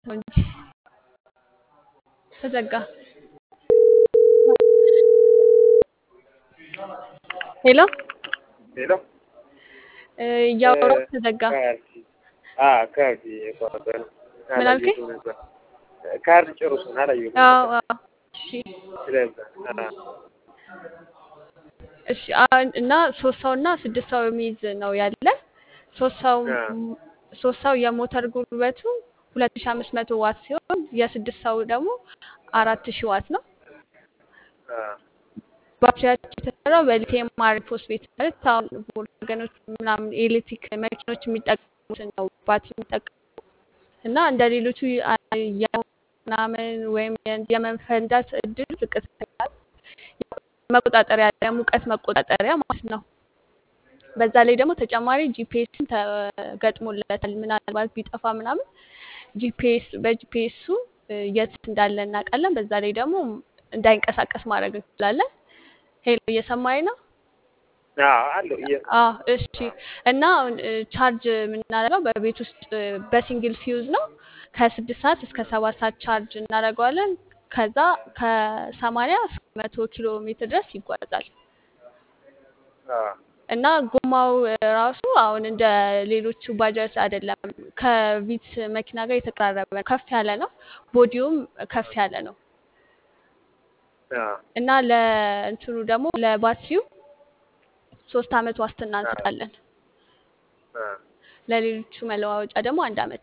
ነው እንጂ ተዘጋ። ሄሎ ሄሎ እ፣ እያወራሁ ተዘጋ። ካርድ የቆረጠ ነው። ምን አልከኝ? አላየሁትም ነበር። ካርድ ጨርሱን አላየሁትም አዎ ነበር። አዎ። እሺ ስለዛ አ፣ እሺ አሁን እና ሶስት ሰው እና ስድስት ሰው የሚይዝ ነው ያለ። ሶስት ሰው አ፣ ሶስት ሰው የሞተር ጉልበቱ ሁለት ሺ አምስት መቶ ዋት ሲሆን የስድስት ሰው ደግሞ አራት ሺ ዋት ነው። አ፣ ባትሪያቸው የተሰራው በሊቲየም አይረን ፎስፌት ማለት አሁን ወገኖች ምናምን የኤሌክትሪክ መኪኖች የሚጠቀሙትን ነው ባትሪ የሚጠቀሙ እና እንደ ሌሎቹ አ- የሞት ምናምን ወይም የ- የመፈንዳት እድል ዝቅተኛ ነው። መቆጣጠሪያ የሙቀት መቆጣጠሪያ ማለት ነው። በዛ ላይ ደግሞ ተጨማሪ ጂፒኤስን ተገጥሞለታል። ምናልባት ቢጠፋ ምናምን ጂፒኤስ በጂፒኤሱ የት እንዳለ እናውቃለን። በዛ ላይ ደግሞ እንዳይንቀሳቀስ ማድረግ እንችላለን። ሄሎ እየሰማኝ ነው? አዎ አለው እየ- አዎ እሺ። እና አሁን እ፣ ቻርጅ የምናደርገው በቤት ውስጥ እ፣ በሲንግል ፊውዝ ነው። ከስድስት ሰዓት እስከ ሰባት ሰዓት ቻርጅ እናደርገዋለን። ከዛ ከሰማንያ እስከ መቶ ኪሎ ሜትር ድረስ ይጓዛል። አ፣ እና ጎማው እ፣ ራሱ አሁን እንደ ሌሎቹ ባጃጅ አይደለም። ከቪትስ መኪና ጋር የተቀራረበ ነው። ከፍ ያለ ነው። ቦዲውም ከፍ ያለ ነው። አ፣ እና ለእንትኑ ደግሞ ለባትሪው ሶስት አመት ዋስትና አ፣ እንሰጣለን። አ፣ ለሌሎቹ መለዋወጫ ደግሞ አንድ አመት።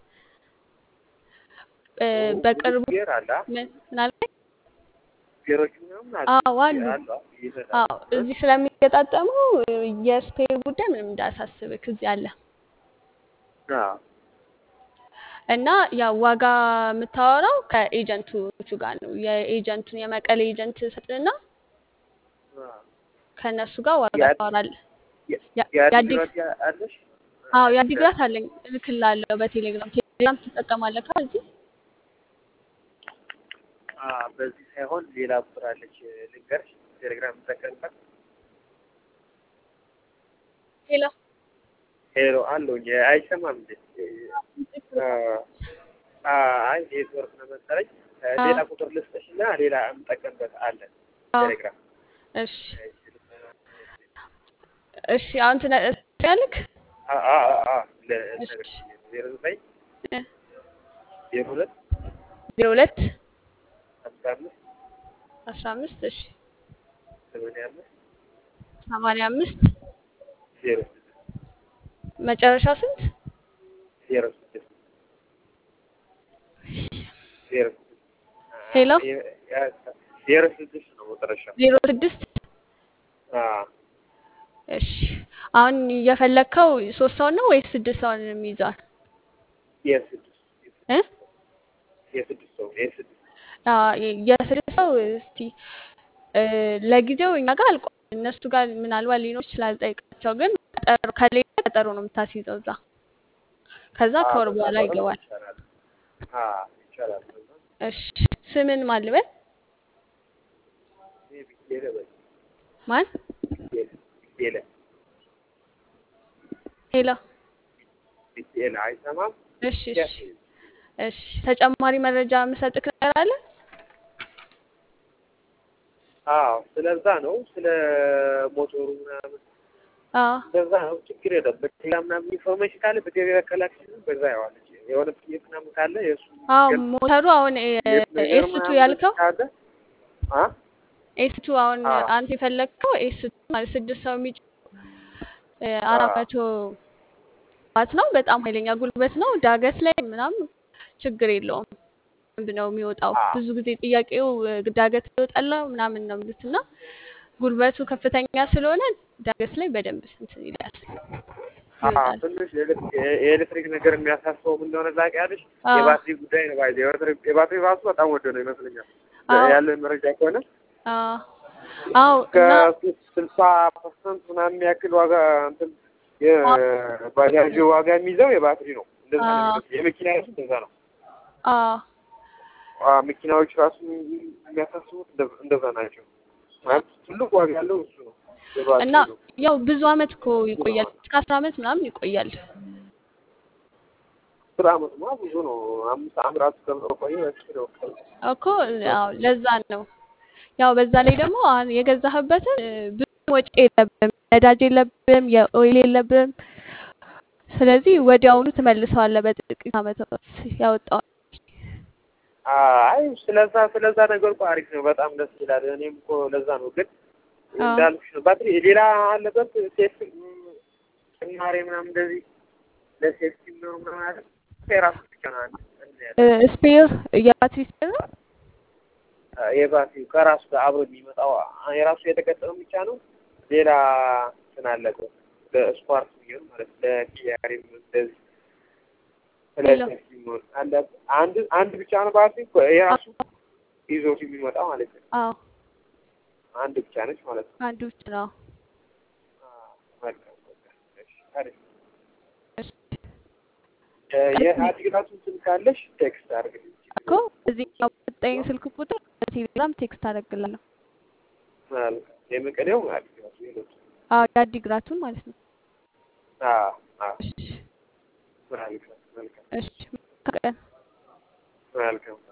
እ፣ ኦ፣ ብዙ በቅርቡ ጌር አለ አ? ምን ምን አልከኝ? ጌሮች ምናምን አሉ አዎ አሉ። አሉ አ? ይሰራሉ አዎ እ? እዚህ ስለሚገጣጠሙ እ፣ የስፔር ጉዳይ ምንም እንዳያሳስብክ እዚህ አለ። አ፣ እና ያው ዋጋ የምታወራው ከኤጀንቶቹ ጋር ነው። የኤጀንቱን የመቀሌ ኤጀንት ሰጥና አ። ከእነሱ ጋር ዋጋ ያ- ታወራለህ። ያ- ያ- የአዲግ የአዲግራት ያ- አለሽ? አዎ የአዲግራት አለኝ እልክልሃለሁ በቴሌግራም ቴሌግራም ትጠቀማለህ ካ እዚህ አ፣ በዚህ ሳይሆን ሌላ ቁጥር አለች ልንገርሽ፣ ቴሌግራም የምጠቀምበት ሌላ ሄሎ አለውኝ አይሰማም እንዴ? አ፣ አ፣ አይ ኔትወርክ ነው መሰለኝ። አ፣ ሌላ ቁጥር ልስጥሽ እና ሌላ የምጠቀምበት አለ አዎ ቴሌግራም። እሺ እሺ አሁን ትነግሪያለሽ አ፣ አ፣ አ፣ አ፣ እሺ ልነግርሽ ዜሮ ዘጠኝ እ፣ ዜሮ ሁለት ዜሮ ሁለት አስራ አምስት አስራ አምስት እሺ ሰማንያ አምስት ሰማንያ አምስት ዜሮ ስድስት መጨረሻው ስንት ዜሮ ስድስት ዜሮ ስድስት አ፣ ሄሎ የ- ያ- ዜሮ ስድስት ነው መጨረሻው። ዜሮ ስድስት አ፣ እሺ አሁን እየፈለግከው ሶስት ሰው ነው ወይስ ስድስት ሰውን የሚይዘዋል የስድስት እ የስድስት ሰው የስድስት አ፣ የስድስት ሰው እስቲ እ፣ ለጊዜው እኛ ጋር አልቋል። እነሱ ጋር ምናልባት ሊኖር ይችላል። ጠይቃቸው። ግን ቀጠሮ ከሌለ ቀጠሮ ነው የምታስይዘው እዛ። ከዛ አ፣ ከወር በዛ በኋላ ከሆነ ይገባል። ይቻላል። አ፣ ይቻላል። በዛ እሺ ስምን ማን ልበል? ይሄ ቢኬለ በል ማን? ቢኬለ ቢኬለ ሄሎ። ቢኬለ አይሰማም። እሺ እሺ ያስ እሺ ተጨማሪ መረጃ የምሰጥክ ነገር አለ? አዎ፣ ስለዛ ነው ስለ ሞቶሩ ምናምን አዎ በዛ ነው። ችግር የለም። በሌላ ምናምን ኢንፎርሜሽን ካለ በገበያ ከላክሽን በዛ ያዋለች የሆነ ጥያቄ ምናምን ካለ የእሱ አዎ ገብ ሞተሩ አሁን የት ነገር ኤስቱ ምናምን ያልከው ካለ አ ኤስቱ አሁን አዎ አንተ የፈለግከው ኤስቱ ማለት ስድስት ሰው የሚጭ አዎ አራት መቶ ዋት ነው። በጣም ኃይለኛ ጉልበት ነው። ዳገት ላይ ምናምን ችግር የለውም። በደንብ ነው የሚወጣው። አዎ ብዙ ጊዜ ጥያቄው እ፣ ዳገት ይወጣል ምናምን ነው የሚሉት እና ጉልበቱ ከፍተኛ ስለሆነ ዳገት ላይ በደንብ እንትን ይላል አዎ ይወጣል። ትንሽ የኤሌክትሪክ የኤሌክትሪክ ነገር የሚያሳስበው ምን እንደሆነ ታውቂያለሽ? አዎ የባትሪ ጉዳይ ነው። ባይ የባትሪ የባትሪ ራሱ በጣም ወደ ነው ይመስለኛል አዎ ያለን መረጃ ከሆነ አዎ አዎ እስከ እና ስልሳ ፐርሰንት ምናምን ያክል ዋጋ እንትን የባጃጅ ዋጋ የሚይዘው የባትሪ ነው። እንደዛ ነው አዎ የሚመስለው። የመኪና ራሱ እንደዛ ነው። አዎ አ መኪናዎች ራሱ የሚያሳስቡት እንደ- እንደዛ ናቸው። ማለት ትልቅ ዋጋ ያለው እሱ ነው እና የባትሪ ነው። ያው ብዙ አመት እኮ ይቆያል። እስከ አስራ አመት ምናምን ይቆያል። አስር ዓመትማ ብዙ ነው። አምስት አምራት ከቆየ በቂ ነው። እኮ ያው ለዛ ነው። ያው በዛ ላይ ደግሞ አሁን የገዛህበትን እ፣ ብዙ ወጪ የለብም፣ ነዳጅ የለብም፣ የኦይል የለብም። ስለዚህ ወዲያውኑ ትመልሰዋለህ በጥቂት ዓመታት ያወጣው። አይ ስለዛ ስለዛ ነገር እኮ አሪፍ ነው። በጣም ደስ ይላል። እኔም እኮ ለዛ ነው ግን አዎ እንዳልኩሽ ነው። ባትሪ ሌላ አለበት ሴፍ ጭማሬ ምናምን እንደዚህ ለሴፍቲ ነው ምናምን አለ የራሱ ብቻ ነው አንድ አንድ ያለ ስፔር የባትሪ ስፔር ነው። የባትሪው ከራሱ ጋር አብሮ የሚመጣው አ- የራሱ የተገጠመው ብቻ ነው። ሌላ እንትን አለበት ለስኳርት የሚሆን ማለት ለኪያሪ እንደዚህ ሌላ ስለዚህ የሚሆን አለ አንድ አንድ ብቻ ነው ባትሪ የራሱ ይዞት የሚመጣ ማለት ነው። አዎ አንድ ብቻ ነች ማለት ነው። አንዱ ብቻ ነው። አዎ፣ መልካም መልካም። እሺ አሪፍ። እሺ። እ፣ የአዲግራቱን ስልክ ካለሽ ቴክስት አድርግልኝ። እኮ እዚህኛው በጠኝ ስልክ ቁጥር በቴሌግራም ቴክስት አደርግላለሁ። መልካም። የመቀሌው አዲግራቱ ሌሎች አዎ የአዲግራቱን ማለት ነው። አዎ አዎ እሺ መልካም መልካም እሺ መልካም ቀን። መልካም